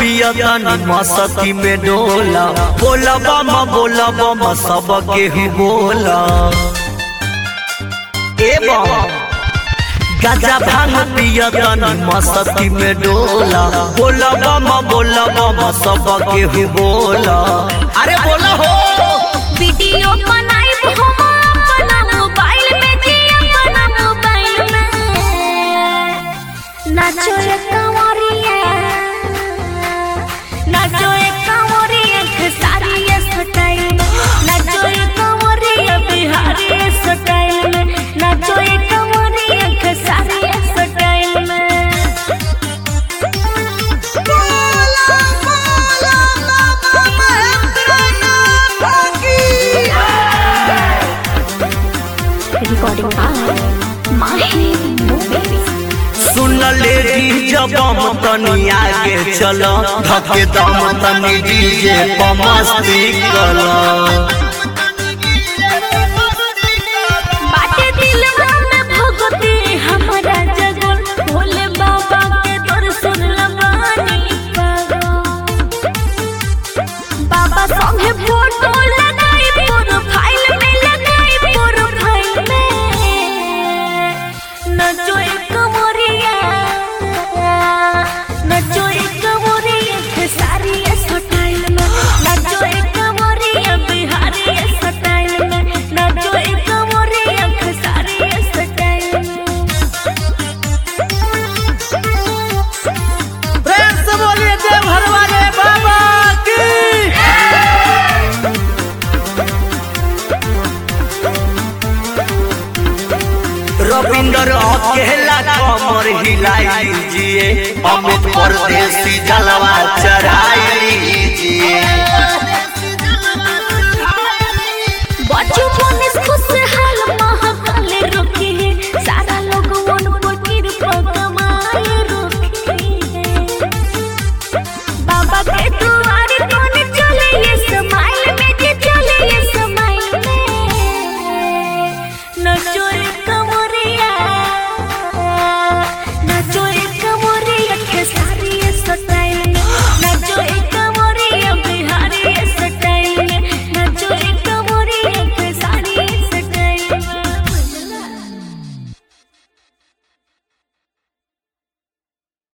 पिया तनी मस्ती में डोला बोला बम बोला बम सब केहू बोला ए बम गाजा भांग पिया तनी मस्ती में डोला बोला बम बोला बम सब केहू बोला अरे बोला हो वीडियो बनाइब हम अपना मोबाइल में जी अपना मोबाइल में नाचो रे कंवरिया नाचो रे कंवरिया खेसारी स्टाइल में नाचो रे कंवरिया बिहारी स्टाइल में नाचो रे कंवरिया खेसारी स्टाइल में बोला बोला बाबा महेंद्र भागी recording by Mahi Movies. सुन ले जब हम तनी आगे चल धके दम तनी डीजे पर मस्ती कर बाटे दिलवा में भगती हमारा जगल भोले बाबा के दर्शन लगानी पागल बाबा संगे फोटो लगाई प्रोफाइल में लगाई प्रोफाइल में नचो एक मोरिया नचो एक मोरिया खेसारी स्टाइल में नचो एक मोरिया बिहारी स्टाइल में नचो एक मोरिया खेसारी स्टाइल में प्रेम से बोलिए देव घर वाले बाबा की रविंदर अकेला कमर हिलाई लीजिए अमित परदेसी जलवा चढ़ाई लीजिए